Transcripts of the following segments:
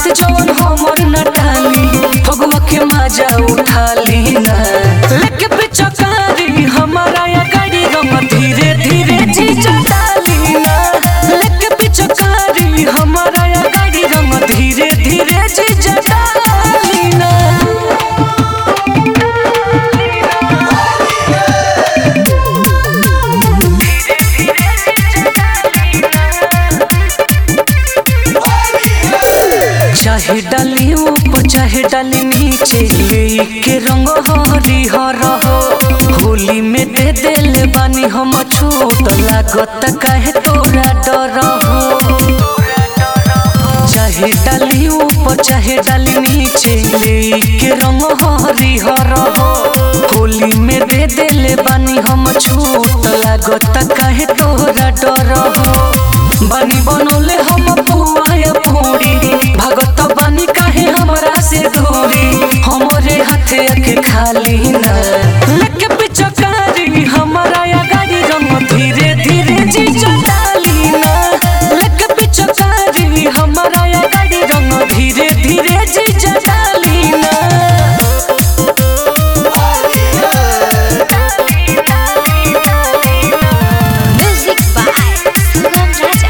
बात जवन हमर नटाली फगुआ के मजा उठा लीना लेके पिचकारी हमारा या गाड़ी रंग धीरे धीरे जीजा डालीना लेके पिचकारी हमारा या गाड़ी रंग धीरे धीरे जीजा डालीना चाहे डाली ऊपर चाहे डाली नीचे लेके रंग हरी हर हो होली में दे देले बानी हम छूट लागत काहे तोरा डर हो चाहे डाली ऊपर चाहे डाली नीचे लेके रंग हरी हर हो होली में दे देले बानी हम छूट लागत काहे तोरा डर हो बानी बनोले हम पुआया पूरी भगत बानी काहे हमरा से दूरी हमरे हाथे अख खाली ना लेके पिचकारी हमारा या गाड़ी रंग धीरे धीरे जीजा डाली ना लेके पिचकारी हमारा या गाड़ी रंग धीरे धीरे जीजा डाली ना Music by Sugam Raja.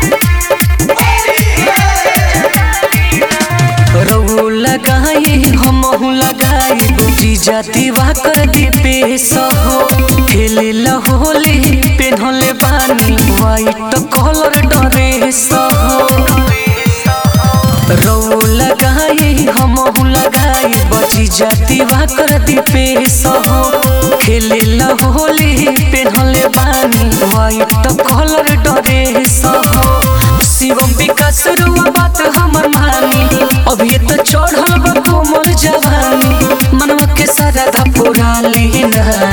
रऊ लगाई हमहू लगाई बुझी जाती वा कर दी पेश हो खेले होली पेन्हले बानी वाइट कलर ड्रेस हो रऊ लगाई हमहू लगाई बची जाती वा कर दी पेश हो खेले होली पेन्हले बानी वाइट कलर ड्रेस हो शिवम विकास रुआ बात हमर मानी अभी तो चढ़ल बा कोमल जवानी मनवा के सारा धा पुरा लीना